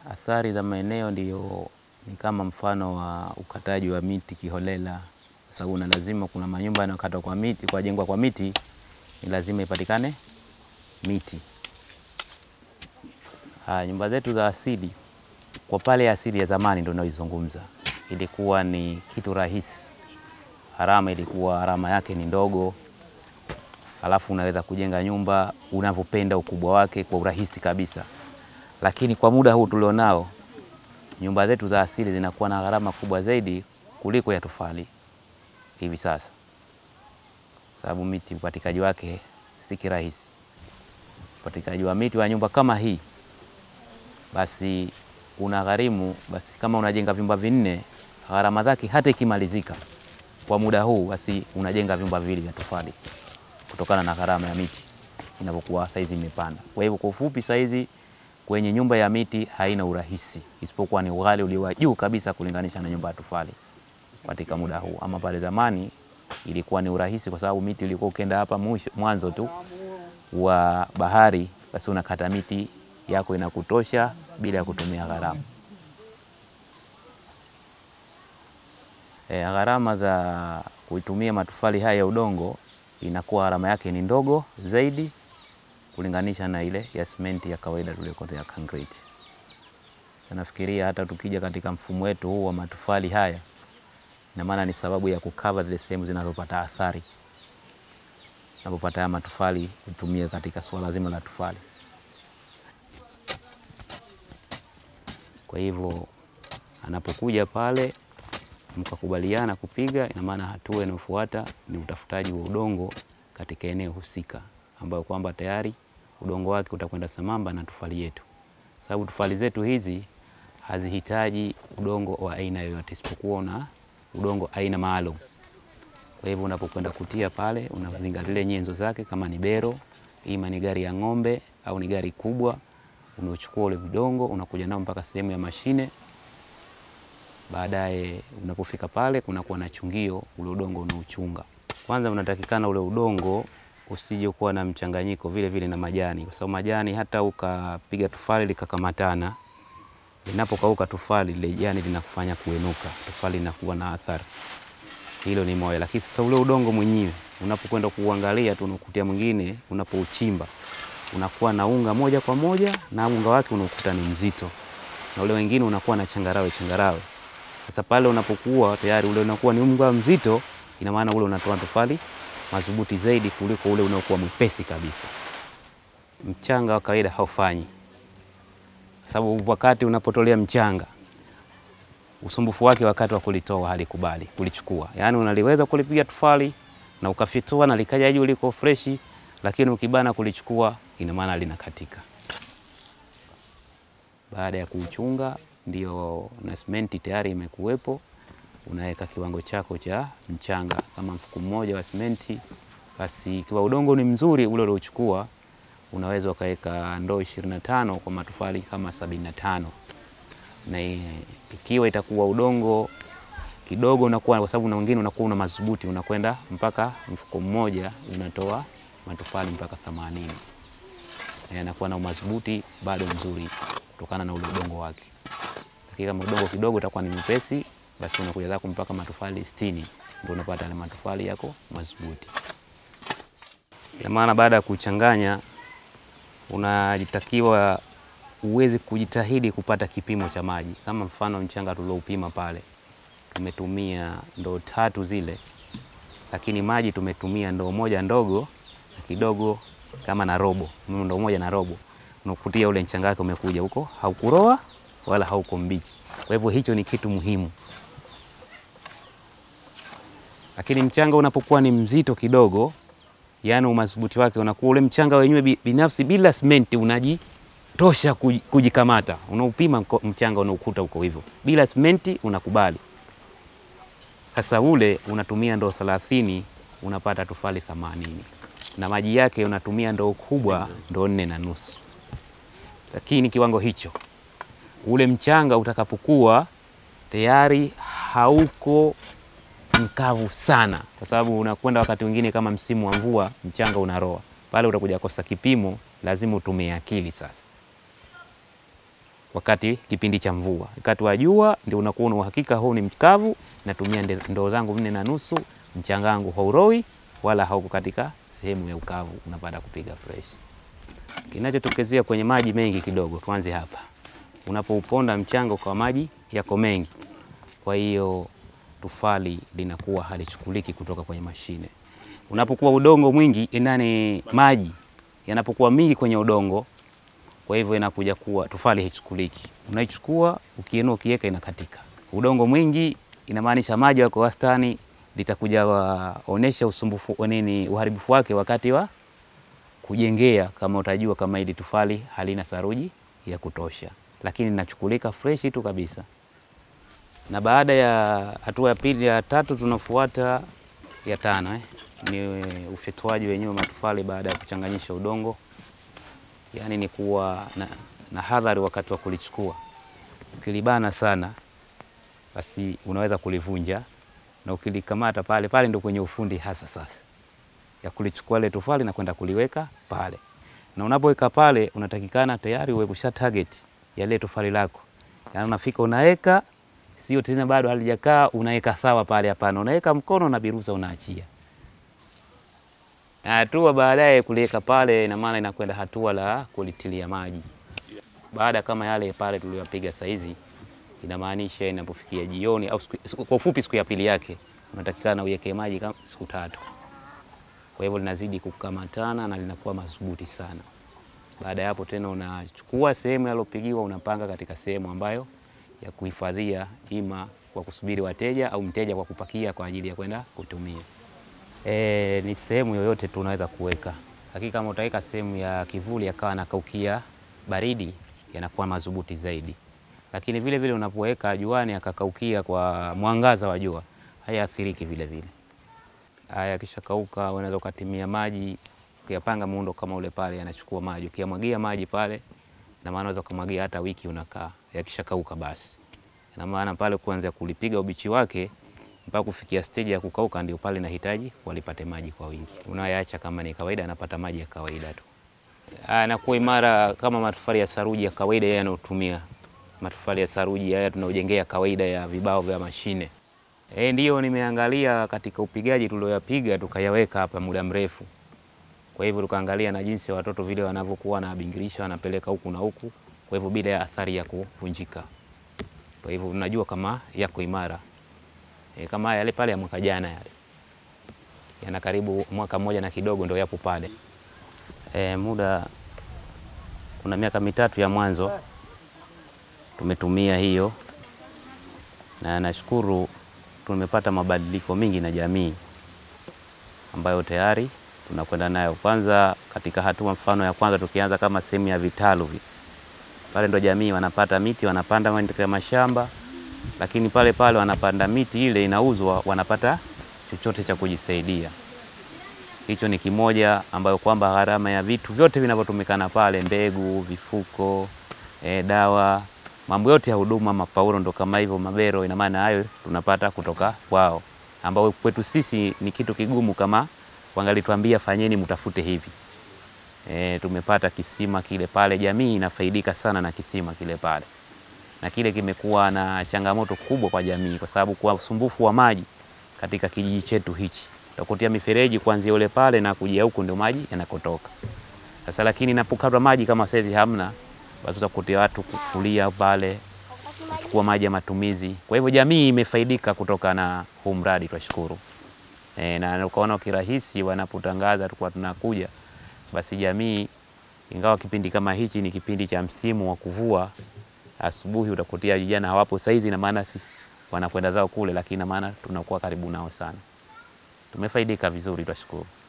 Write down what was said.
Athari za maeneo ndiyo ni kama mfano wa ukataji wa miti kiholela, kwa sababu na lazima kuna manyumba yanayokatwa kwa miti, kwa jengwa kwa miti, ni lazima ipatikane miti. Haya, nyumba zetu za asili, kwa pale asili ya zamani ndio naizungumza, ilikuwa ni kitu rahisi, gharama ilikuwa gharama yake ni ndogo, alafu unaweza kujenga nyumba unavyopenda ukubwa wake kwa urahisi kabisa. Lakini kwa muda huu tulionao, nyumba zetu za asili zinakuwa na gharama kubwa zaidi kuliko ya tofali hivi sasa, sababu miti upatikanaji wake si kirahisi. Upatikanaji wa miti wa nyumba kama hii basi una gharimu, basi kama unajenga vyumba vinne, gharama zake hata ikimalizika kwa muda huu, basi unajenga vyumba viwili vya tofali kutokana na gharama ya miti inapokuwa saizi imepanda. Kwa hivyo kwa ufupi, saizi kwenye nyumba ya miti haina urahisi, isipokuwa ni ughali ulio wa juu kabisa kulinganisha na nyumba ya tofali katika muda huu. Ama pale zamani ilikuwa ni urahisi, kwa sababu miti ilikuwa ukienda hapa mwisho mwanzo tu wa bahari, basi unakata miti yako inakutosha bila ya kutumia gharama. E, gharama za kutumia matofali haya ya udongo inakuwa gharama yake ni ndogo zaidi kulinganisha na ile ya simenti ya kawaida tuliyokotea concrete. Sasa nafikiria hata tukija katika mfumo wetu huu wa matofali haya, ina maana ni sababu ya kukava zile sehemu zinazopata athari napopata haya matofali kutumia katika suala zima la tofali. Kwa hivyo anapokuja pale mkakubaliana kupiga, ina maana hatua inayofuata ni utafutaji wa udongo katika eneo husika, ambayo kwamba tayari udongo wake utakwenda sambamba na tofali yetu, sababu tofali zetu hizi hazihitaji udongo wa aina yoyote isipokuwa na udongo aina maalum. Kwa hivyo unapokwenda kutia pale, unazingatia nyenzo zake, kama ni bero, ima ni gari ya ng'ombe au ni gari kubwa, unachukua ule udongo unakuja nao mpaka sehemu ya mashine. Baadaye unapofika pale, kunakuwa na chungio, ule udongo unauchunga. Kwanza unatakikana ule udongo usije kuwa na mchanganyiko vile vile na majani, kwa sababu majani hata ukapiga tofali likakamatana, linapokauka tofali lile jani linakufanya kuenuka, tofali linakuwa na athari. Hilo ni moja, lakini sasa ule udongo mwenyewe unapokwenda kuangalia tu unakutia mwingine, unapouchimba unakuwa na unga moja kwa moja, na unga wake unakuta ni mzito, na ule wengine unakuwa na changarawe changarawe. Sasa pale unapokuwa tayari ule unakuwa ni unga mzito, ina maana ule unatoa tofali madhubuti zaidi kuliko ule unaokuwa mwepesi kabisa. Mchanga wa kawaida haufanyi, sababu wakati unapotolea mchanga usumbufu wake wakati wa kulitoa halikubali kulichukua, yaani unaliweza kulipiga tofali na ukafitoa na likaja juu liko freshi, lakini ukibana kulichukua, ina maana linakatika. Baada ya kuuchunga, ndio na simenti tayari imekuwepo, unaweka kiwango chako cha mchanga kama mfuko mmoja wa simenti. Basi ikiwa udongo ni mzuri ule uliochukua, unaweza ukaweka ndoo 25 kwa matofali kama 75 na ikiwa itakuwa udongo kidogo unakuwa, kwa sababu na wengine unakuwa una madhubuti, unakwenda mpaka mfuko mmoja unatoa matofali mpaka 80, yanakuwa na madhubuti bado mzuri kutokana na ule udongo wake. Lakini kama udongo kidogo utakuwa ni mpesi, basi unakuja zako mpaka matofali 60, ndio unapata ile matofali yako madhubuti. Ina maana baada ya kuchanganya unajitakiwa uweze kujitahidi kupata kipimo cha maji. Kama mfano mchanga tulioupima pale, tumetumia ndoo tatu zile, lakini maji tumetumia ndoo moja ndogo na kidogo kama na robo, ndoo moja na robo, unakutia ule mchanga wake umekuja huko, haukuroa wala hauko mbichi. Kwa hivyo hicho ni kitu muhimu, lakini mchanga unapokuwa ni mzito kidogo, yaani umadhubuti wake unakuwa ule mchanga wenyewe binafsi bila simenti unaji tosha kujikamata, unaupima mchanga unaokuta huko hivyo, bila simenti unakubali. Sasa ule unatumia ndoo 30 unapata tofali 80 na maji yake unatumia ndoo kubwa, ndoo nne na nusu. Lakini kiwango hicho, ule mchanga utakapokuwa tayari hauko mkavu sana, kwa sababu unakwenda wakati mwingine kama msimu wa mvua, mchanga unaroa pale, utakuja kosa kipimo, lazima utumie akili sasa wakati kipindi cha mvua. Wakati wa jua ndio unakuwa na uhakika huu ni mkavu, natumia nde- ndoo zangu nne na nusu, mchanga wangu hauroi wala hauko katika sehemu ya ukavu, unapata kupiga fresh. Kinachotokezea kwenye maji mengi kidogo, tuanze hapa. Unapouponda mchanga kwa maji yako mengi, kwa hiyo tufali linakuwa halichukuliki kutoka kwenye mashine. Unapokuwa udongo mwingi inani, maji yanapokuwa mingi kwenye udongo, kwa hivyo inakuja kuwa tufali haichukuliki. Unaichukua ukiinua, ukiweka inakatika. Udongo mwingi inamaanisha maji yako wastani, litakuja waonesha usumbufu wa nini, uharibifu wake wakati wa kujengea, kama utajua kama hili tufali halina saruji ya kutosha, lakini linachukulika freshi tu kabisa. Na baada ya hatua ya pili ya tatu, tunafuata ya tano eh, ni ufyatuaji wenyewe wa matofali baada ya kuchanganyisha udongo yaani ni kuwa na, na hadhari wakati wa kulichukua. Ukilibana sana, basi unaweza kulivunja, na ukilikamata pale pale ndio kwenye ufundi hasa sasa ya kulichukua ile tofali na kwenda kuliweka pale. Na unapoweka pale, unatakikana tayari uwe kusha target ya ile tofali lako, yaani unafika unaweka, sio tena bado halijakaa unaweka sawa pale. Hapana, unaweka mkono na birusa unaachia hatua baadaye kuliweka pale, ina maana inakwenda hatua la kulitilia maji. Baada kama yale pale tuliyopiga saizi, inamaanisha inapofikia jioni au siku, siku- kwa ufupi siku ya pili yake unatakikana uweke maji kama siku tatu. Kwa hivyo linazidi kukamatana na linakuwa madhubuti sana. Baada ya hapo tena unachukua sehemu yalopigiwa unapanga katika sehemu ambayo ya kuhifadhia, ima kwa kusubiri wateja au mteja kwa kupakia kwa ajili ya kwenda kutumia. E, ni sehemu yoyote tu unaweza kuweka. Hakika kama utaweka sehemu ya kivuli yakawa nakaukia baridi, yanakuwa madhubuti zaidi, lakini vile vile unapoweka juani akakaukia kwa mwangaza wa jua hayaathiriki vile vile. Haya, kisha kauka, unaweza ukatimia maji, ukiyapanga muundo kama ule pale, yanachukua maji. Ukiyamwagia maji pale, na maana unaweza kumwagia hata wiki unakaa, yakisha kauka basi, na maana pale kuanzia kulipiga ubichi wake mpaka kufikia stage ya kukauka, ndio pale nahitaji walipate maji kwa wingi. Unayaacha kama ni kawaida, anapata maji ya kawaida tu, anakuwa imara kama matofali ya saruji ya kawaida yeye anaotumia. Matofali ya saruji haya tunaojengea kawaida ya vibao vya mashine. E, ndiyo nimeangalia katika upigaji tulioyapiga tukayaweka hapa muda mrefu. Kwa hivyo tukaangalia na jinsi ya watoto vile wanavyokuwa wanabingirisha wanapeleka huku na huku, kwa hivyo bila ya athari ya kuvunjika. Kwa hivyo unajua kama yako imara. E, kama yale pale ya mwaka jana yale yana karibu mwaka mmoja na kidogo ndio yapo pale. E, muda kuna miaka mitatu ya mwanzo tumetumia hiyo, na nashukuru tumepata mabadiliko mengi na jamii ambayo tayari tunakwenda nayo. Kwanza katika hatua mfano ya kwanza tukianza kama sehemu ya vitalu vi pale, ndo jamii wanapata miti wanapanda katika mashamba, lakini pale pale wanapanda miti ile inauzwa, wanapata chochote cha kujisaidia. Hicho ni kimoja ambayo kwamba gharama ya vitu vyote vinavyotumikana pale, mbegu, vifuko, e, dawa, mambo yote ya huduma, mapaulo ndo kama hivyo, mabero, ina maana hayo tunapata kutoka kwao, ambao kwetu sisi ni kitu kigumu, kama wangalituambia fanyeni, mtafute hivi. E, tumepata kisima kile pale, jamii inafaidika sana na kisima kile pale, na kile kimekuwa na changamoto kubwa kwa jamii, kwa sababu kwa usumbufu wa maji katika kijiji chetu hichi takutia mifereji kuanzia ule pale na kujia huku ndio maji yanakotoka. Sasa lakini napokatwa maji kama saizi hamna, basi utakutia watu kufulia pale, kuchukua maji ya matumizi. Kwa hivyo jamii imefaidika kutoka na huu mradi, twashukuru. E, na ukaona kirahisi wanapotangaza tulikuwa tunakuja, basi jamii, ingawa kipindi kama hichi ni kipindi cha msimu wa kuvua, asubuhi utakutia vijana hawapo saizi, na maana si wanakwenda zao kule, lakini na maana tunakuwa karibu nao sana tumefaidika vizuri, twashukuru.